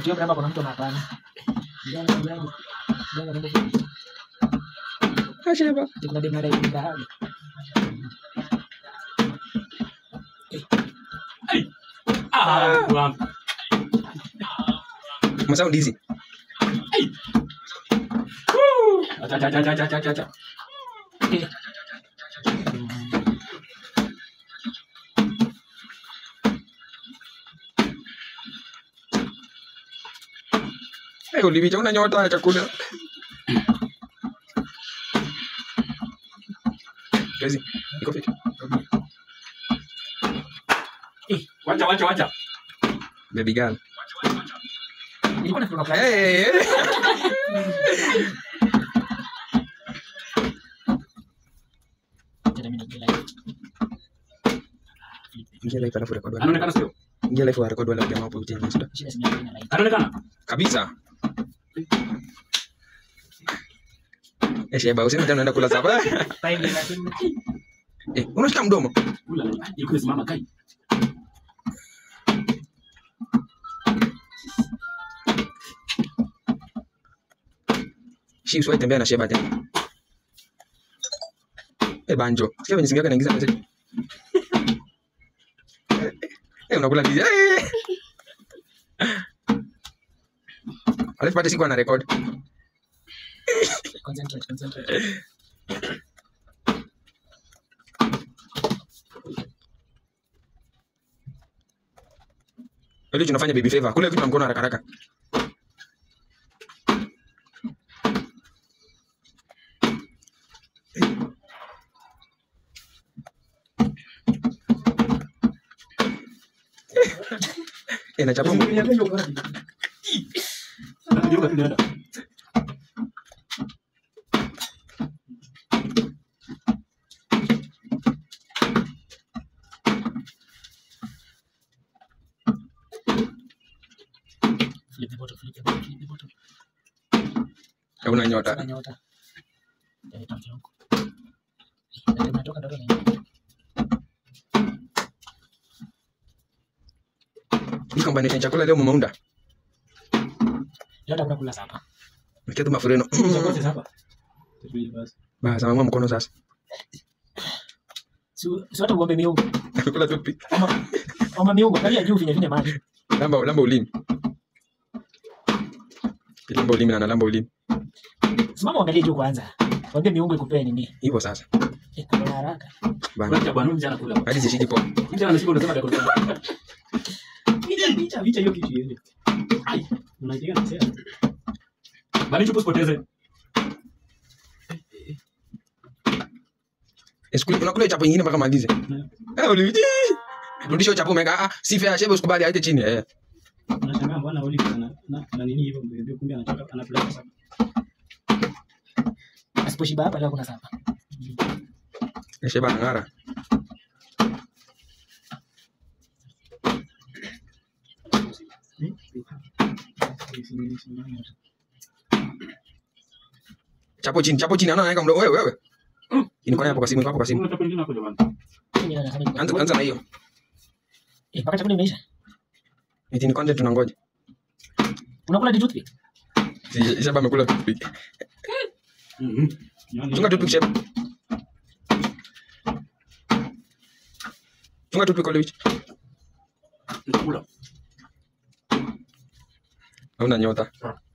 Sio kama kuna mtu anapana. Ndio ndio. Ndio ndio. Asheba. Kuna demu anadai bahari. Ah, wangu. Masound hizi. Acha acha acha acha acha acha. Eh, ulivicha una nyota ya chakula. Kazi. Iko fiti. Wacha wacha wacha. Baby girl. Ilikuwa na kuna Hey. Ingia live alafu record wala. Anaonekana sio? Ingia live wa record wala jamaa hapo chini. Insta. Shida si mimi na live. Anaonekana? Kabisa. Eh, Sheba, useme tena unaenda kula sapa. Five ni lakini Eh, unashika mdomo. Ula, ilikuwa simama kai. Shi usiwahi tembea na Sheba tena. Eh, banjo. Sikia venye simu yako inaingiza message. Eh, unakula ndizi. Eh. Alafu pate siku ana record. concentrate concentrate. Ile tunafanya baby favor. Kule kitu na mkono haraka haraka. Eh, nachapa mguu. Anageuka tunaenda. Flip the bottle, flip the bottle, flip the bottle. Hauna nyota. Sina nyota. Ndio nitoke huko. Ndio natoka ndoto ni. Hii combination chakula leo mumeunda. Leo takula kula sapa. Nikia tu mafureno. Uchakoze sasa. Tutulie basi. Basi mama mkono sasa. Si si watu uombe miungu. Kula tu pi. Ama ama miungu kalia juu vinye vinye maji. Lamba lamba ulimi. Lamba ulimi na lamba ulimi. Simama uangalie juu kwanza. Waambie miungu ikupee nini? Hivyo sasa. Eh, kuna haraka. Bana. Wacha bwana mjana kula. Hadi zishiki poa. Mjana anashika unasema dakika tano. Vicha, vicha, vicha hiyo kitu iende. Ai, unaipiga na sasa. Bali chupu usipoteze. Eskuli unakula chapo nyingine mpaka malize. Eh, uliviji. Rudisha chapo mega. Ah, si fair shebe usikubali aite chini eh. Unashangaa mbona Oli ana na, na nini hivyo mbele kumbe anataka anapeleka sasa. Asiposhiba hapa leo kuna sapa. Sheba ngara. Chapo chini, chapo chini. Ana anaweka mdomo wewe wewe. Inakuwa hapo kwa simu, iko hapo kwa simu. Unataka pengine hapo jamani. Mimi nasema Anza anza na hiyo. Eh, mpaka chakula imeisha. Eti ni content tunangoja. Unakula di toothpick? Si- Sheba amekula toothpick. Mhm. Chunga toothpick Sheba. Chunga toothpick Olivich. Nitakula. Hauna nyota. Ah.